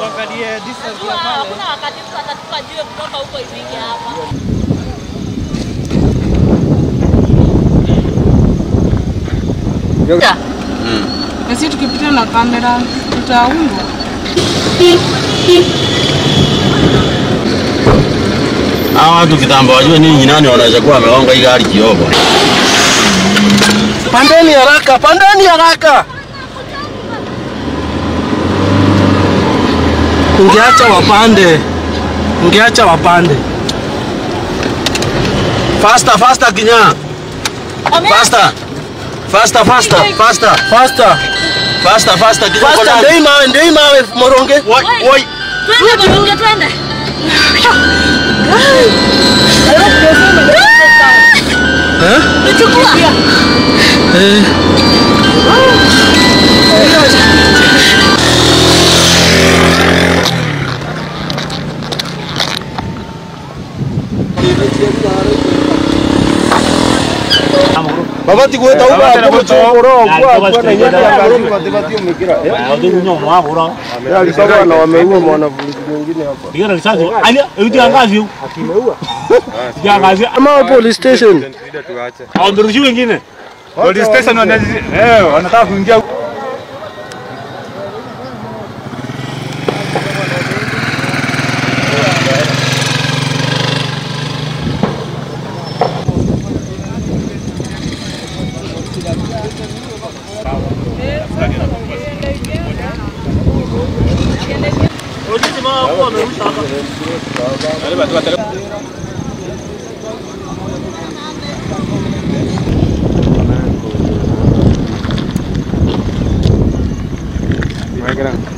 tuangalie distance Jua ya pale. hakuna wakati mtu atatupa jiwe kutoka huko ifike hapa. Na sisi tukipita na kamera tutaundwa. Hawa watu kitambo wajue ninyi nani wanaweza kuwa wamegonga hii gari kioko. Pandeni haraka, pandeni haraka. Ungeacha wapande, ungeacha wapande. Faster, faster kinya. Faster. Faster, faster, faster. Faster, Faster, faster kinya. faster. Ndei mawe, ndei mawe moronge. Woi, woi. Twende Morunge, twende. Tuchukua. Babati gweta uba hapo chokoro kwa kwa na nyanya ya gazi kwa tebati umekira. Ya alisema na wameua mwanafunzi mwingine hapa. Ama police station. Wamerushi wengine. Police station wana eh wanataka kuingia Wewe